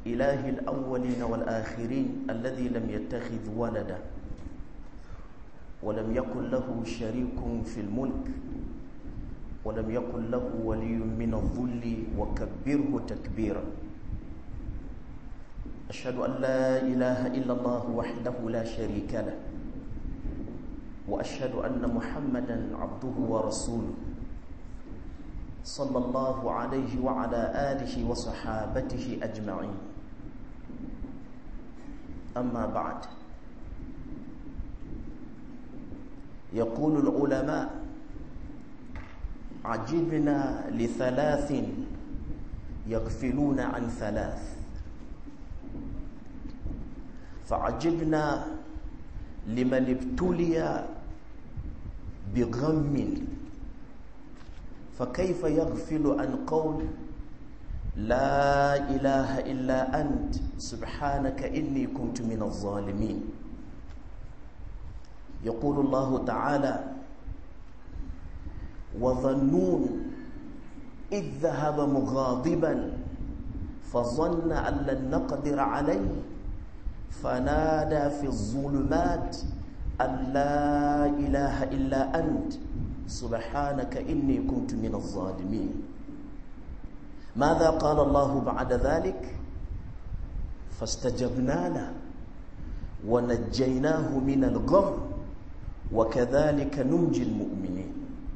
إله الأولين والآخرين الذي لم يتخذ ولدا ولم يكن له شريك في الملك ولم يكن له ولي من الظل وكبره تكبيرا أشهد أن لا إله إلا الله وحده لا شريك له وأشهد أن محمدا عبده ورسوله صلى الله عليه وعلى آله وصحابته أجمعين أما بعد يقول العلماء عجبنا لثلاث يغفلون عن ثلاث فعجبنا لمن ابتلي بغم فكيف يغفل عن قول لا إله إلا أنت سبحانك إني كنت من الظالمين يقول الله تعالى وظنون إذ ذهب مغاضبا فظن أن لن نقدر عليه فنادى في الظلمات أن لا إله إلا أنت سبحانك إني كنت من الظالمين ماذا قال الله بعد ذلك فاستجبنا له ونجيناه من الغم وكذلك ننجي المؤمنين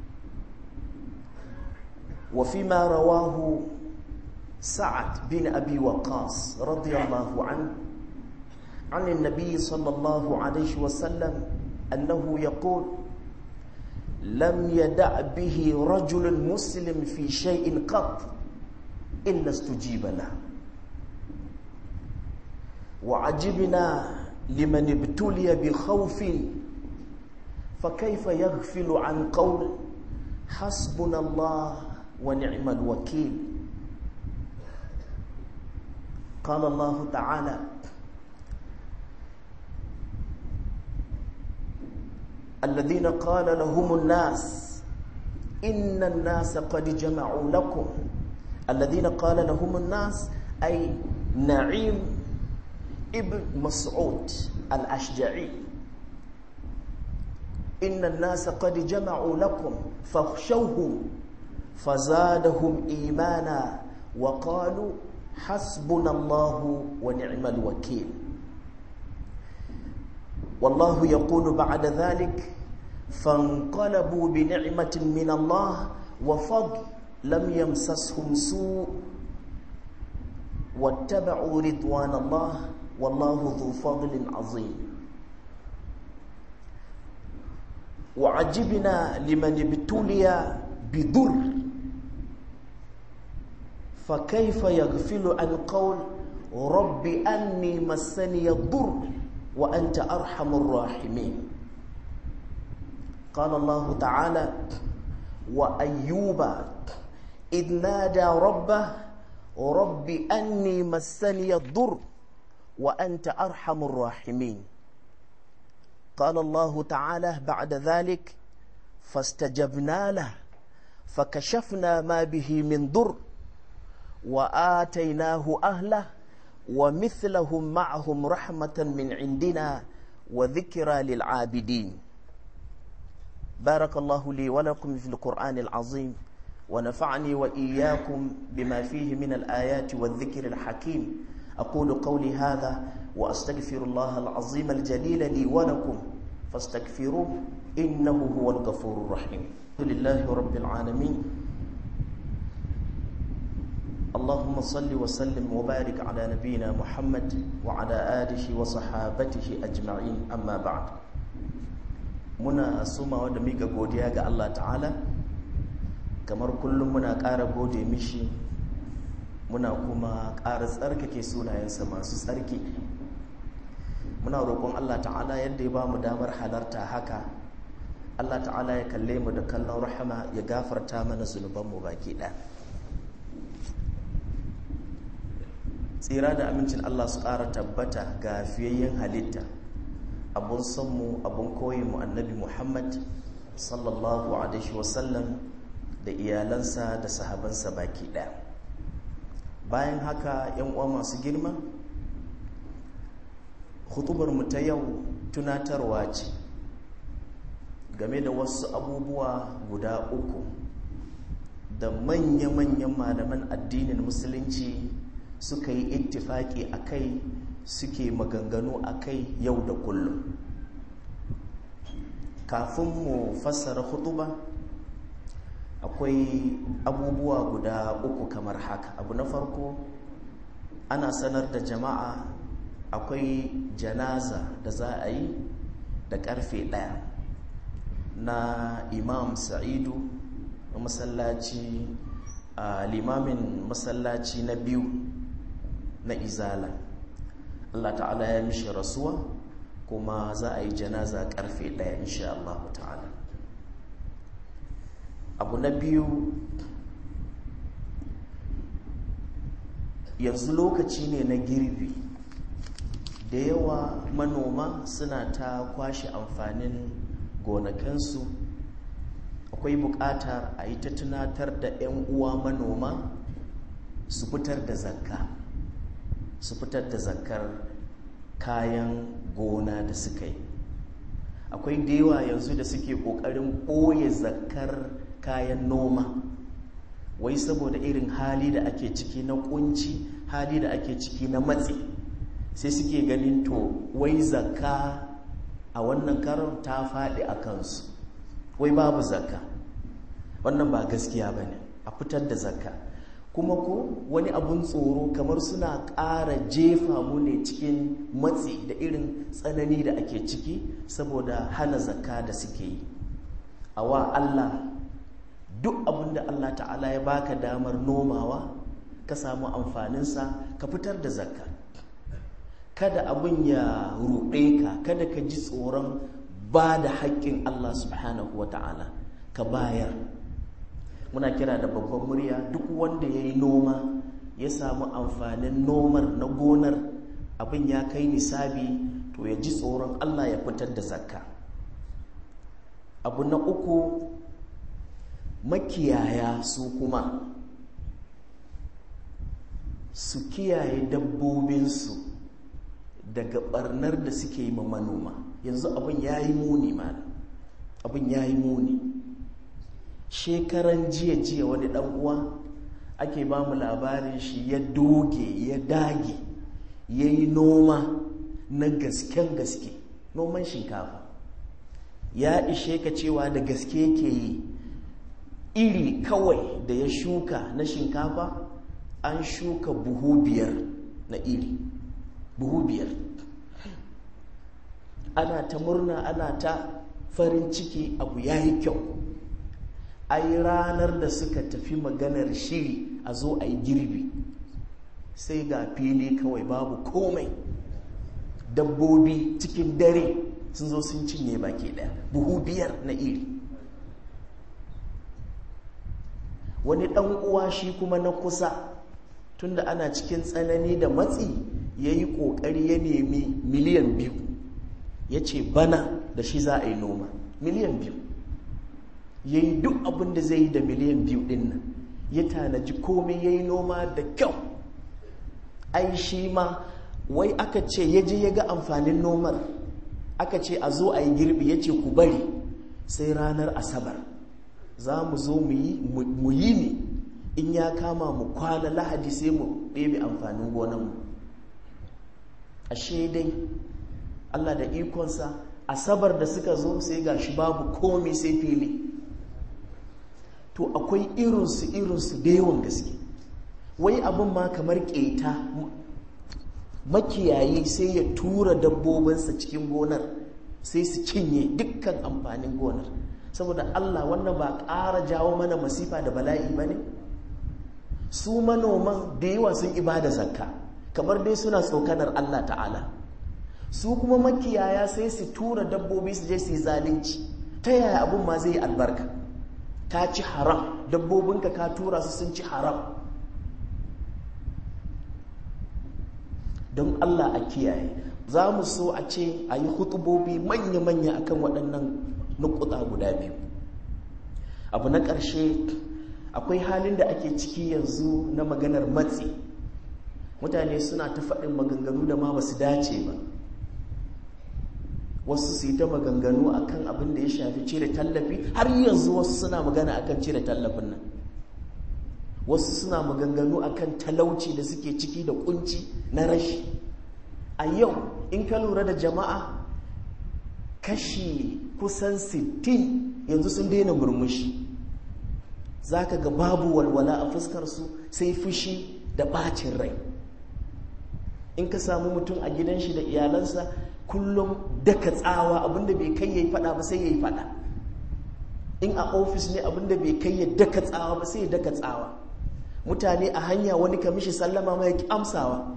وفيما رواه سعد بن أبي وقاص رضي الله عنه عن النبي صلى الله عليه وسلم أنه يقول لم يدع به رجل مسلم في شيء قط إلا استجيب له وعجبنا لمن ابتلي بخوف فكيف يغفل عن قول حسبنا الله ونعم الوكيل قال الله تعالى الذين قال لهم الناس إن الناس قد جمعوا لكم الذين قال لهم الناس أي نعيم ابن مسعود الأشجعي إن الناس قد جمعوا لكم فاخشوهم فزادهم إيمانا وقالوا حسبنا الله ونعم الوكيل والله يقول بعد ذلك فانقلبوا بنعمة من الله وفضل لم يمسسهم سوء واتبعوا رضوان الله والله ذو فضل عظيم وعجبنا لمن ابتلي بضر فكيف يغفل عن قول رب أني مسني الضر وأنت أرحم الراحمين قال الله تعالى وأيوب إذ نادى ربه رب أني مسني الضر وأنت أرحم الراحمين قال الله تعالى بعد ذلك فاستجبنا له فكشفنا ما به من ضر وآتيناه أهله ومثلهم معهم رحمة من عندنا وذكرى للعابدين بارك الله لي ولكم في القرآن العظيم ونفعني وإياكم بما فيه من الآيات والذكر الحكيم أقول قولي هذا وأستغفر الله العظيم الجليل لي ولكم فاستغفروه إنه هو الغفور الرحيم الحمد لله رب العالمين اللهم صل وسلم وبارك على نبينا محمد وعلى آله وصحابته أجمعين أما بعد muna sumawa da mika godiya ga Allah ta'ala kamar kullum muna ƙara gode mishi muna kuma ƙara tsarkake sunayensa masu tsarki muna roƙon Allah ta'ala yadda ya ba mu damar halarta haka Allah ta'ala ya kalle mu da kallon rahama ya gafarta mana zunubanmu baki ɗaya tsira da amincin Allah su ƙara tabbata ga fiyayyen halitta abun sanmu abun koyinmu annabi Muhammad sallallahu alaihi wasallam da iyalansa da sahabansa baki ɗaya bayan haka yan uwa masu girma hutubar mu ta yau tunatarwa ce game da wasu abubuwa guda uku da manya-manyan malaman addinin musulunci suka yi ittifaki a kai suke maganganu a kai yau da kullum kafin mu fassara hutuba akwai abubuwa guda uku kamar haka abu na farko ana sanar da jama'a akwai janaza da za a yi da karfe ɗaya na imam sa'idu na masallaci a limamin masallaci na biyu na izala Allah ta'ala ya mishi rasuwa kuma za a yi janaza karfe ɗaya insha Allah ta'ala abu na biyu yanzu lokaci ne na girbi da yawa manoma suna ta kwashe amfanin gonakansu akwai buƙatar a yi ta tunatar da 'yan uwa manoma su fitar da zakka su fitar da zakkar kayan gona da suka yi akwai da yawa yanzu da suke ƙoƙarin ɓoye zakkar kayan noma wai saboda irin hali da ake ciki na kunci hali da ake ciki na matsi sai suke ganin to wai zakka a wannan karon ta faɗi a kansu wai babu zakka wannan ba gaskiya ba ne a fitar da zakka kuma ko wani abun tsoro kamar suna ƙara jefa mu ne cikin matsi da irin tsanani da ake ciki saboda hana zakka da suke yi a wa Allah duk abin da Allah ta'ala ya baka damar nomawa ka samu amfaninsa ka fitar da zakka kada abin ya ruɗe ka kada ka ji tsoron ba da haƙƙin Allah subhanahu wa ta'ala ka bayar muna kira da babban murya duk wanda ya yi noma ya samu amfanin nomar na gonar abin ya kai nisabi to ya ji tsoron Allah ya fitar da zakka abu na uku makiyaya su kuma su kiyaye dabbobinsu daga barnar da suke yi ma manoma yanzu abin ya yi muni ma abin ya yi muni shekaran jiya jiya wani dan uwa ake ba mu labarin shi ya doge ya dage ya yi noma na gasken gaske noman shinkafa ya ishe ka cewa da gaske yake yi iri kawai da ya shuka na shinkafa an shuka buhu biyar na iri buhu biyar ana ta murna ana ta farin ciki abu ya yi kyau ai ranar da suka tafi maganar shiri a zo a yi girbi sai ga fili kawai babu komai dabbobi cikin dare sun zo sun cinye baki daya buhu biyar na iri wani ɗan uwa shi kuma na kusa tunda ana cikin tsanani da matsi ya yi ƙoƙari ya nemi miliyan biyu ya ce bana da shi za a yi noma miliyan biyu ya yi duk abin da zai yi da miliyan biyu ɗin nan ya tanaji komai ya yi noma da kyau ai shi ma wai aka ce ya je ya ga amfanin nomar aka ce a zo a yi girbi ya ce ku bari sai ranar asabar za mu zo mu yi ne in ya kama mu kwana lahadi sai mu ɗebe amfanin gonanmu ashe dai allah da ikonsa asabar da suka zo sai ga shi babu komi sai fili to akwai irinsu irinsu da yawan gaske wai abin ma kamar keta makiyayi sai ya tura dabbobinsa cikin gonar sai su cinye dukkan amfanin gonar saboda Allah wannan ba ƙara jawo mana masifa da bala'i ba ne su manoman da yawa sun ibada zakka kamar dai suna tsokanar Allah ta'ala su kuma makiyaya sai su tura dabbobi su je su yi zalunci ta yaya abin ma zai yi albarka ka ci haram dabbobinka ka tura su sun ci haram don Allah a kiyaye za mu so a ce a yi hutubobi manya-manya akan waɗannan nukuta guda biyu abu na ƙarshe akwai halin da ake ciki yanzu na maganar matsi mutane suna ta faɗin maganganu da ma ba su dace ba wasu su yi ta maganganu akan abin da ya shafi cire tallafi har yanzu wasu suna magana akan cire tallafin nan wasu suna maganganu akan talauci da suke ciki da kunci na rashi a yau in ka lura da jama'a kashi kusan 60 yanzu sun daina murmushi za ka ga babu walwala a fuskarsu sai fushi da ɓacin rai in ka samu mutum a gidan shi da iyalansa kullum daka tsawa abinda bai kai yayi fada ba sai yayi fada in a ofis ne abinda bai kai ya daka tsawa ba sai ya daka tsawa mutane a hanya wani kamishi sallama ma ya amsawa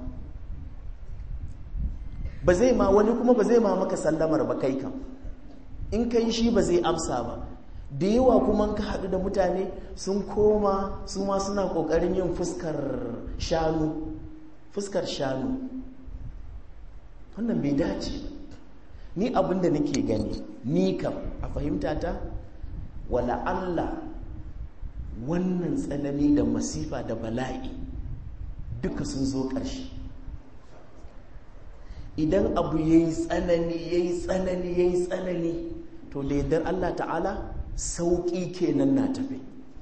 ba zai ma wani kuma ba zai ma maka sallamar ba kai kam in kai shi ba zai amsa ba da yawa kuma ka haɗu da mutane sun koma su ma suna ƙoƙarin yin fuskar shanu fuskar shanu wannan bai dace ba ni abin da nake gani ni kam a fahimta ta wala Allah wannan tsanani da masifa da bala'i duka sun zo ƙarshe idan abu ya yi tsanani ya yi tsanani ya yi tsanani to da yardar Allah ta'ala sauƙi kenan na tafi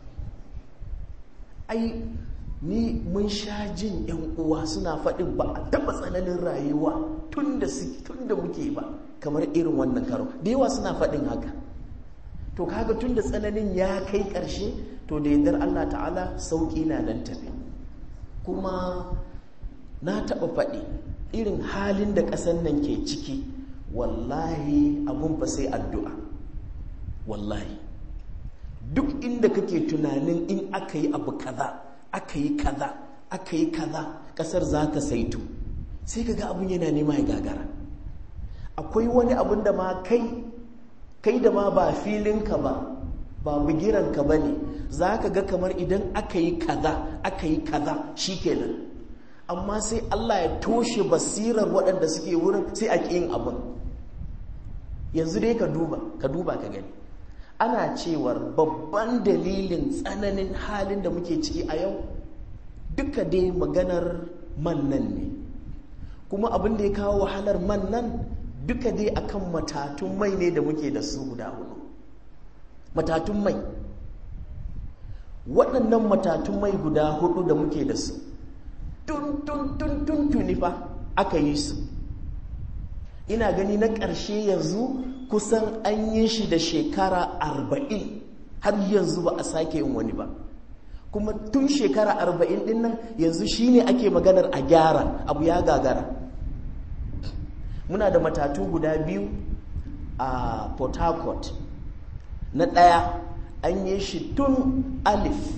ai ni mun sha jin yan uwa suna faɗin ba a taɓa tsananin rayuwa tun da muke ba kamar irin wannan karo da yawa suna faɗin haka to kaga tun da tsananin ya kai ƙarshe to da yardar Allah ta'ala sauƙi na nan tafi kuma na taɓa faɗi irin halin da ƙasar nan ke ciki wallahi abun fa sai addu'a wallahi duk inda kake tunanin in aka yi abu kaza aka yi kaza aka yi kaza kasar za ta saitu sai ka ga abin yana nema ya gagara akwai wani abin da ma kai kai da ma ba filinka ba ba bugiranka ba ne za ka ga kamar idan aka yi kaza aka yi kaza shi kenan amma sai Allah ya toshe basirar waɗanda suke wurin sai a ƙin abin yanzu dai ka duba ka duba ka gani ana cewar babban dalilin tsananin halin da muke ciki a yau duka dai maganar man nan ne kuma abin da ya kawo wahalar man nan duka dai akan matatun mai ne da muke da su guda hudu matatun mai waɗannan matatun mai guda hudu da muke da su tun tun tun tun tuni fa aka yi su ina gani na ƙarshe yanzu kusan an yi shi da shekara arba'in har yanzu ba a sake yin wani ba kuma tun shekara arba'in din nan yanzu shine ake maganar a gyara abu ya gagara muna da matatu guda biyu a port harcourt na ɗaya an yi shi tun alif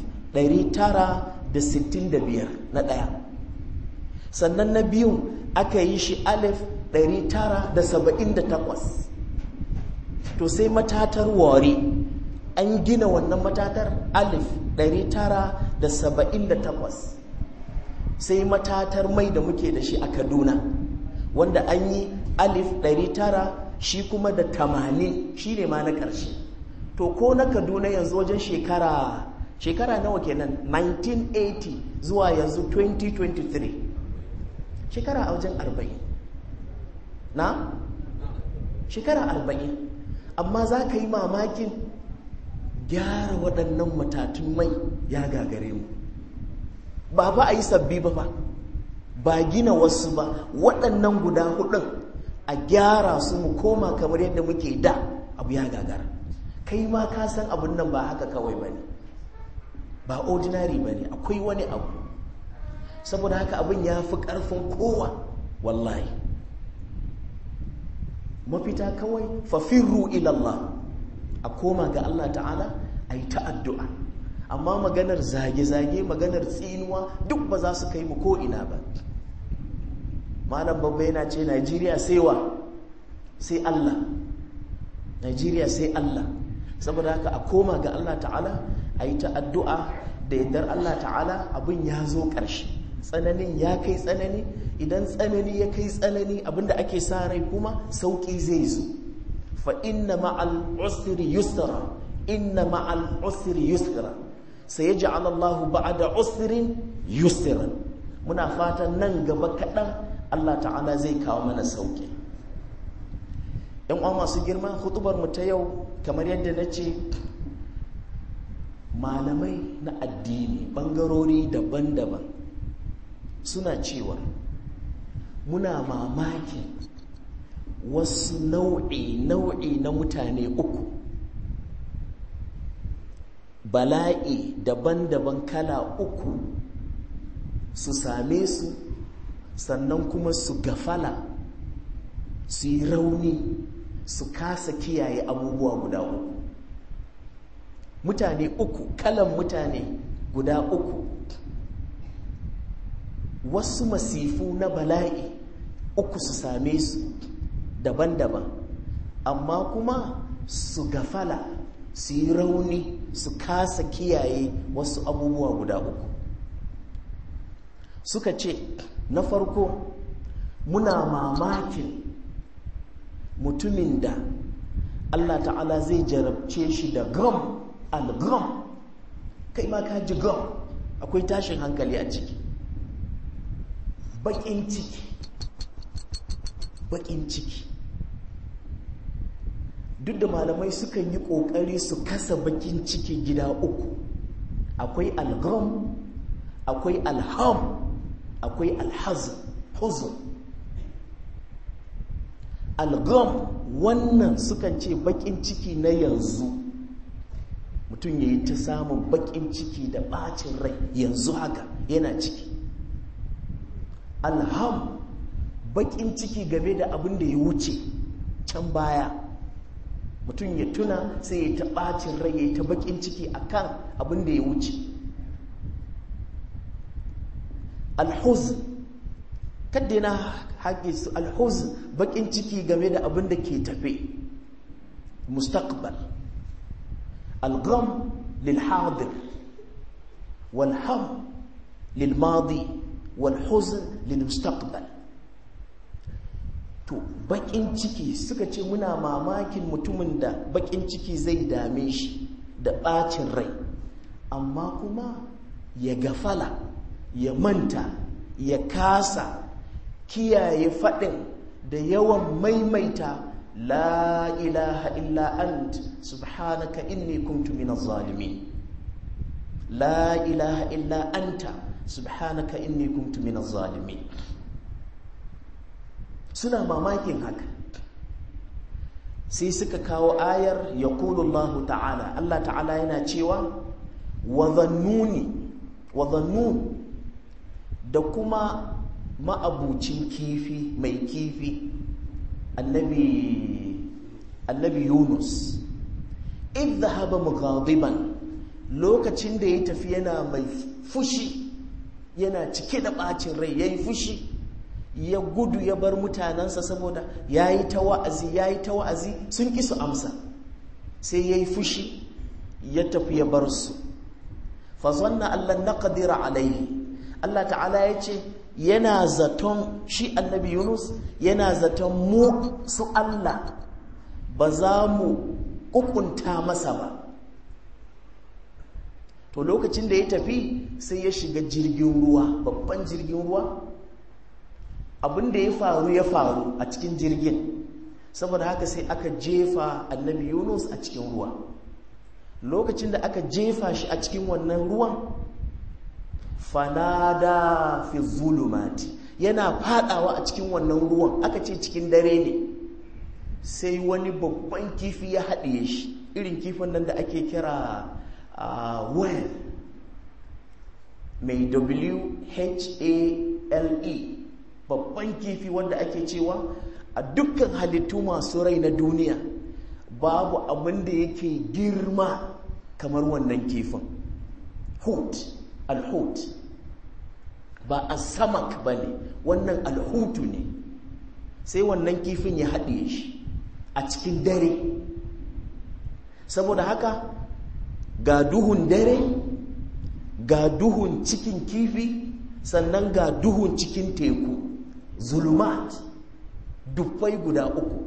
965 na ɗaya sannan na biyun aka yi shi alif 978 to sai matatar ware an gina wannan matatar alif 978 sai matatar mai da muke da shi a kaduna wanda an yi alif 900 shi kuma da 80 shi ne ma na ƙarshe to ko na kaduna yanzu wajen shekara shekara nawa kenan 1980 zuwa yanzu 2023 shekara a wajen 40 na shekara 40 amma za ka yi mamakin gyara waɗannan matatun mai ya gagare mu ba ba a yi sabbi ba ba ba gina wasu ba waɗannan guda hudun a gyara su mu koma kamar yadda muke da abu ya gagara kai ma ka san abin nan ba haka kawai ba ne ba ordinary ba ne akwai wani abu saboda haka abin ya fi ƙarfin kowa wallahi mafita kawai fafirru ilallah a koma ga Allah ta'ala a yi ta'addu'a amma maganar zage-zage maganar tsinuwa duk ba za su kai mu ko'ina ba malam babba yana ce najeriya sai wa sai Allah najeriya sai Allah saboda haka a koma ga Allah ta'ala a yi ta'addu'a da yardar Allah ta'ala abin ya zo ƙarshe tsananin ya kai tsanani idan tsanani ya kai tsanani abinda ake sa rai kuma sauƙi zai zo fa inna ma'al usri yusra inna ma'al usri yusra sayaj'al Allahu ba'da usrin yusran muna fatan nan gaba kaɗan Allah ta'ala zai kawo mana sauƙi yan uwa masu girma hutubar mu ta yau kamar yadda na ce malamai na addini ɓangarori daban-daban suna cewa muna mamaki wasu nau'i nau'i na mutane uku bala'i daban-daban kala uku su same su sannan kuma su gafala su yi rauni su kasa kiyaye abubuwa guda uku mutane uku kalan mutane guda uku wasu masifu na bala'i uku su same su daban-daban amma kuma su gafala su yi rauni su kasa kiyaye wasu abubuwa guda uku suka ce na farko muna mamakin mutumin da Allah ta'ala zai jarabce shi da gam al-gam kai ma ka ji gam akwai tashin hankali a ciki bakin ciki bakin ciki duk da malamai sukan yi kokari su kasa bakin ciki gida uku akwai al-gam akwai alham akwai alhazan huzun algam wannan sukan ce bakin ciki na yanzu mutum ya yi ta samun bakin ciki da bacin rai yanzu haka yana ciki alham bakin ciki game da abin da ya wuce can baya mutum ya tuna sai ya ta bacin rai ya yi ta bakin ciki akan abin da ya wuce alhuzn kadda na haƙe su alhuzn baƙin ciki game da abin da ke tafe mustaqbal algham lil hadir wal ham lil madi wal huzn lil mustaqbal to baƙin ciki suka ce muna mamakin mutumin da baƙin ciki zai dame shi da ɓacin rai amma kuma ya gafala ya manta ya kasa kiyaye faɗin da yawan maimaita la ilaha illa ant subhanaka inni kuntu minaz zalimin la ilaha illa anta subhanaka inni kuntu minaz zalimin suna mamakin haka sai suka kawo ayar yaqulu Allah ta'ala Allah ta'ala yana cewa wa dhannuni wa dhannun da kuma ma'abucin kifi mai kifi annabi annabi Yunus in dhahaba mughadiban lokacin da ya tafi yana mai fushi yana cike da bacin rai yayi fushi ya gudu ya bar mutanensa saboda yayi ta wa'azi yayi ta wa'azi sun ki su amsa sai yayi fushi ya tafi ya bar su fa zanna allan naqdira alaihi Allah ta'ala ya ce yana zaton shi annabi Yunus yana zaton mu su Allah ba za mu kukunta masa ba to lokacin da ya tafi sai ya shiga jirgin ruwa babban jirgin ruwa abin da ya faru ya faru a cikin jirgin saboda haka sai aka jefa annabi Yunus a cikin ruwa lokacin da aka jefa shi a cikin wannan ruwan fanada fi zulumati yana fadawa a cikin wannan ruwan aka ce cikin dare ne sai wani babban kifi ya haɗiye shi irin kifin nan da ake kira well mai w-h-a-l-e babban kifi wanda ake cewa a dukkan halittu masu rai na duniya babu abin da yake girma kamar wannan kifin hut alhut ba a samak ba ne wannan alhutu ne sai wannan kifin ya haɗe shi a cikin dare saboda haka ga duhun dare ga duhun cikin kifi sannan ga duhun cikin teku zulumat dubbai guda uku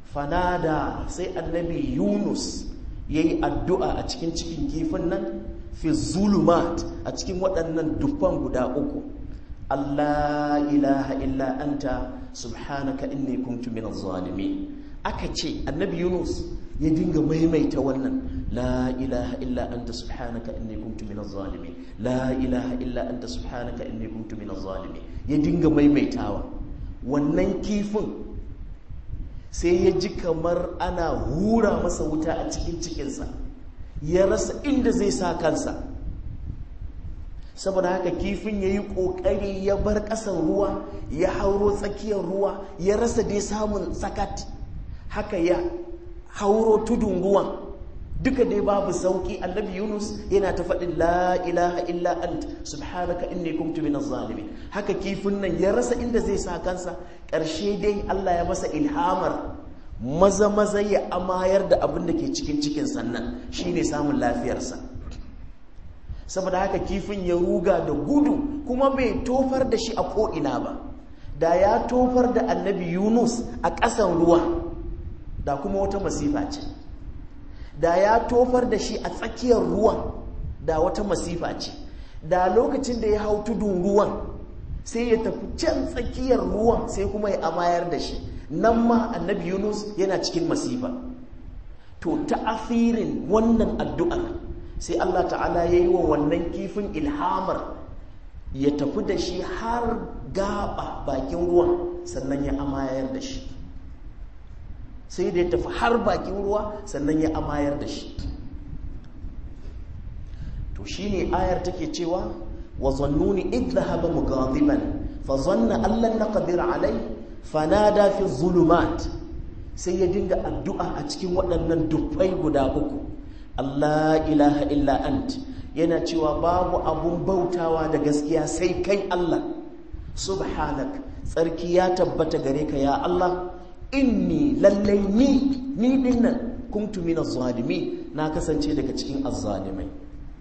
fanada sai annabi yunus ya yi addu'a a cikin cikin kifin nan fi zulumat a cikin waɗannan dufan guda uku Allah ilaha illa anta subhanaka inni kuntu minaz zalimin aka ce annabi Yunus ya dinga maimaita wannan la ilaha illa anta subhanaka inni kuntu minaz zalimin la ilaha illa anta subhanaka inni kuntu minaz zalimin ya dinga maimaitawa wannan kifin sai ya ji kamar ana hura masa wuta a cikin cikinsa ya rasa inda zai sa kansa saboda haka kifin ya yi ƙoƙari ya bar ƙasan ruwa ya hauro tsakiyar ruwa ya rasa dai samun sakat haka ya hauro tudun ruwan duka dai babu sauki annabi yunus yana ta faɗin la ilaha illa ant subhanaka inni kuntu minaz zalimin haka kifin nan ya rasa inda zai sa kansa ƙarshe dai Allah ya masa ilhamar maza maza ya amayar da abin da ke cikin cikin sannan shine samun lafiyarsa saboda haka kifin ya ruga da gudu kuma bai tofar da shi a ko'ina ba da ya tofar da annabi yunus a ƙasan ruwa da kuma wata masifa ce da ya tofar da shi a tsakiyar ruwan da wata masifa ce da lokacin da ya hau tudun ruwan sai ya tafi can tsakiyar ruwan sai kuma ya amayar da shi nan ma annabi yunus yana cikin masifa to ta'afirin wannan addu'ar sai Allah ta'ala ya yi wa wannan kifin ilhamar ya tafi da shi har gaba bakin ruwan sannan ya amayar da shi sai da ya tafi har bakin ruwa sannan ya amayar da shi to shine ayar take cewa wa zannuni id dhahaba mughadiban fa zanna allan naqdir alai fanada fi zulumat sai ya dinga addu'a a cikin waɗannan dufai guda uku Allah ilaha illa ant yana cewa babu abun bautawa da gaskiya sai kai Allah subhanak tsarki ya tabbata gare ka ya Allah inni lallai ni ni dinnan kuntu min zalimi na kasance daga cikin azzalimai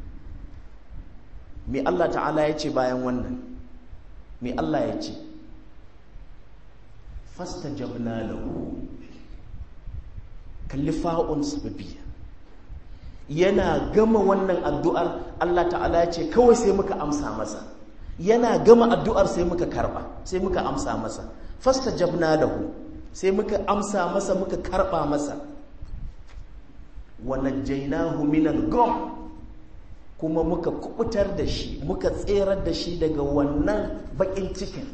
me Allah ta'ala ya ce bayan wannan me Allah ya ce fastajabna lahu kalli fa'un sababiyya yana gama wannan addu'ar Allah ta'ala ya ce kawai sai muka amsa masa yana gama addu'ar sai muka karba sai muka amsa masa fastajabna lahu sai muka amsa masa muka karba masa wa najjaynahu minal gum kuma muka kubutar da shi muka tserar da shi daga wannan bakin cikin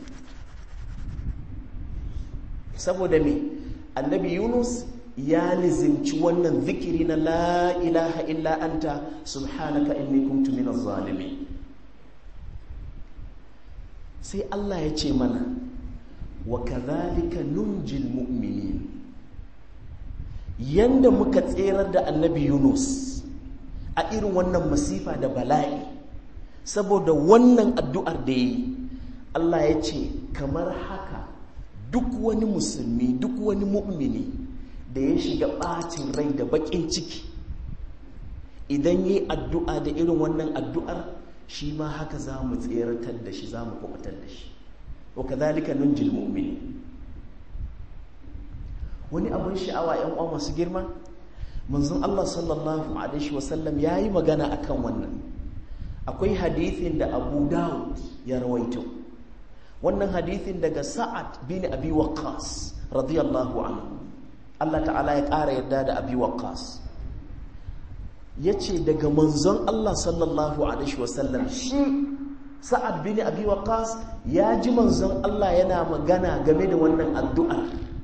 saboda me annabi yunus ya lizimci wannan zikiri na la ilaha illa anta subhanaka inni kuntu minaz zalimin sai Allah ya ce mana wa kadhalika nunjil mu'minin yanda muka tserar da annabi Yunus a irin wannan masifa da bala'i saboda wannan addu'ar da yi Allah ya ce kamar haka duk wani musulmi duk wani mu'mini da ya shiga ɓacin rai da baƙin ciki idan yi addu'a da irin wannan addu'ar shi ma haka za mu tseratar da shi za mu kubutar da shi wa kadhalika nunjil mu'mini wani abin sha'awa yan uwa masu girma manzon Allah sallallahu alaihi wasallam yayi magana akan wannan akwai hadithin da Abu Dawud ya rawaito wannan hadithin daga Sa'ad bin Abi Waqqas radiyallahu anhu Allah ta'ala ya ƙara yarda da Abi Waqqas yace daga manzon Allah sallallahu alaihi wasallam shi Sa'ad bin Abi Waqqas ya ji manzon Allah yana magana game da wannan addu'a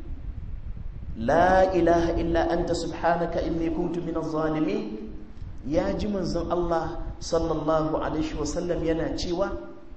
La ilaha illa anta subhanaka inni kuntu minaz zalimin ya ji manzon Allah sallallahu alaihi wasallam yana cewa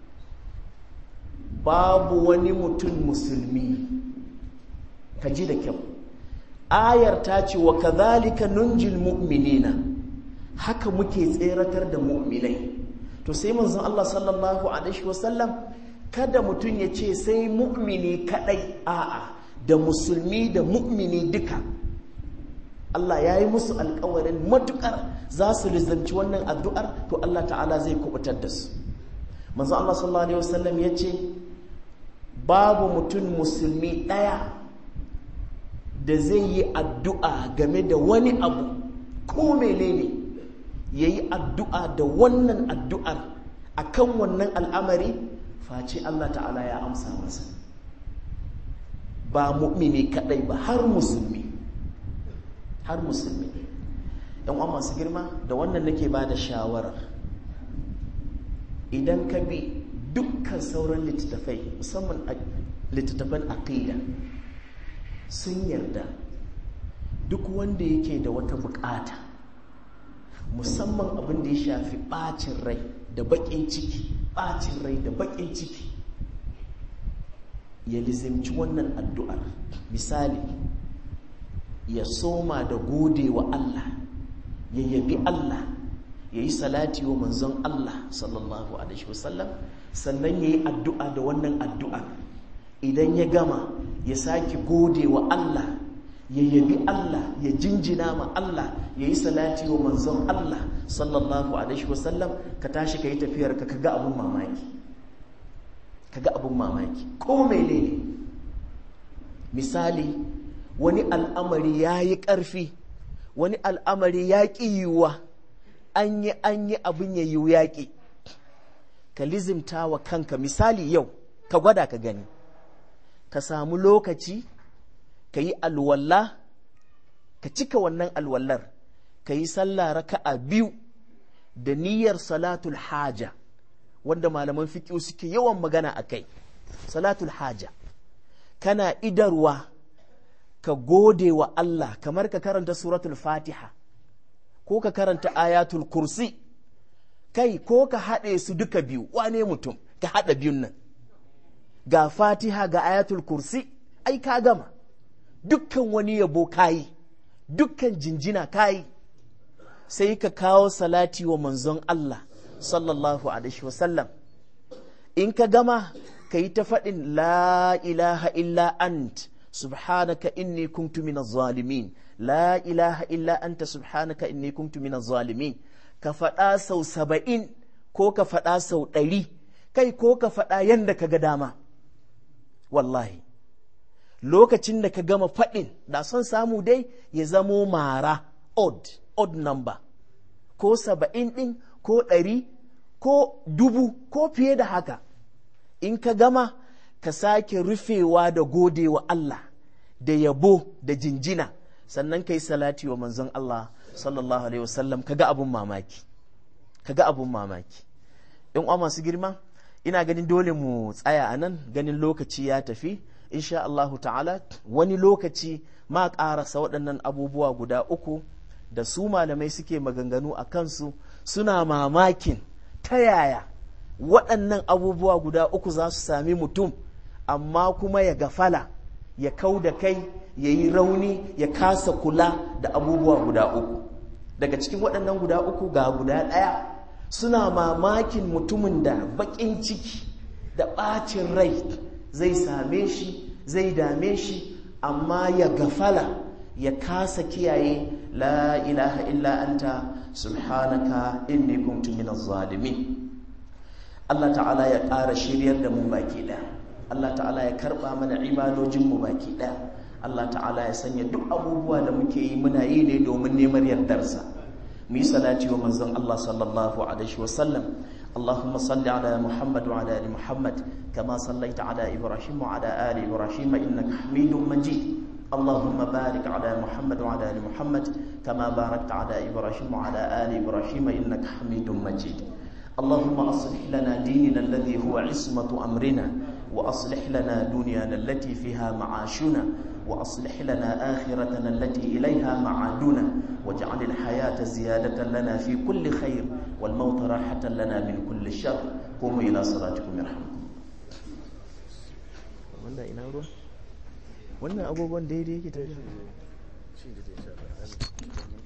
babu wani mutum musulmi ka ji da kyau ayar ta ce wa kadhalika nunjil mu'minina haka muke tseratar da mu'minai to sai manzon Allah sallallahu alaihi wasallam kada mutum ya ce sai mu'mini kadai a'a da musulmi da mu'mini duka Allah ya yi musu alkawarin matukar za su lizanci wannan addu'ar to Allah ta'ala zai kubutar da su manzon Allah sallallahu alaihi wasallam ya ce babu mutum musulmi ɗaya da zai yi addu'a game da wani abu ko menene ya yi addu'a da wannan addu'ar a kan wannan al'amari face Allah ta'ala ya amsa masa ba mu'mini kaɗai ba har musulmi har musulmi yan uwa masu girma da wannan nake ba da shawara idan ka bi dukkan sauran littattafai musamman littattafan aqida sun yarda duk wanda yake da wata bukata musamman abin da ya shafi bacin rai da bakin ciki bacin rai da bakin ciki ya lizimci wannan addu'ar misali ya soma da gode wa Allah ya yabi Allah ya yi salati wa manzon Allah sallallahu alaihi wasallam sannan ya yi addu'a da wannan addu'ar idan ya gama ya sake gode wa Allah ya yabi Allah ya jinjina ma Allah ya yi salati wa manzon Allah sallallahu alaihi wasallam ka tashi ka yi tafiyar ka kaga abun mamaki kaga abun mamaki ko menene misali wani al'amari ya yi ƙarfi wani al'amari ya ƙi yiwuwa an yi an yi abin ya yiwu yaƙi ka lizimta wa kanka misali yau ka gwada ka gani ka samu lokaci ka yi alwalla ka cika wannan alwallar ka yi sallah raka'a biyu da niyyar salatul haja wanda malaman fiƙi suke yawan magana a kai salatul haja kana idarwa ka gode wa Allah kamar ka karanta suratul fatiha ko ka karanta ayatul kursi kai ko ka haɗe su duka biyu wane mutum ka haɗa biyun nan ga fatiha ga ayatul kursi ai ka gama dukkan wani yabo kayi dukkan jinjina kayi sai ka kawo salati wa manzon Allah sallallahu alaihi wasallam in ka gama ka yi ta faɗin la ilaha illa ant subhanaka inni kuntu minaz zalimin la ilaha illa anta subhanaka inni kuntu minaz zalimin ka faɗa sau saba'in ko ka faɗa sau ɗari kai ko ka faɗa yadda ka ga dama wallahi lokacin da ka gama faɗin da son samu dai ya zamo mara odd odd number ko saba'in ɗin ko ɗari ko dubu ko fiye da haka in ka gama ka sake rufewa da gode wa Allah da yabo da jinjina sannan ka yi salati wa manzon Allah sallallahu alaihi wasallam ka ga abun mamaki ka ga abun mamaki in uwa masu girma ina ganin dole mu tsaya a nan ganin lokaci ya tafi insha Allahu ta'ala wani lokaci ma ƙarasa waɗannan abubuwa guda uku da su malamai suke maganganu a kansu suna mamakin ta yaya waɗannan abubuwa guda uku za su sami mutum amma kuma ya gafala ya kau da kai ya yi rauni ya kasa kula da abubuwa guda uku daga cikin waɗannan guda uku ga guda ɗaya suna mamakin mutumin da baƙin ciki da ɓacin rai zai same shi zai dame shi amma ya gafala ya kasa kiyaye la ilaha illa anta subhanaka inni kuntu minaz zalimin Allah ta'ala ya ƙara shiryar da mu baki ɗaya Allah ta'ala ya karɓa mana ibadojin mu baki ɗaya Allah ta'ala ya sanya duk abubuwa da muke yi muna yi ne domin neman yardarsa mu yi salati wa manzon Allah sallallahu alaihi wa sallam اللهم صل على محمد وعلى ال محمد كما صليت على ابراهيم وعلى ال ابراهيم انك حميد مجيد اللهم بارك على محمد وعلى ال محمد كما باركت على ابراهيم وعلى ال ابراهيم انك حميد مجيد اللهم اصلح لنا ديننا الذي هو عصمه امرنا واصلح لنا دنيانا التي فيها معاشنا واصلح لنا اخرتنا التي اليها معادنا واجعل الحياه زياده لنا في كل خير والموت راحه لنا من كل شر قوموا الى صلاتكم يرحمكم wannan ina ruwa wannan agogon daidai yake tafiya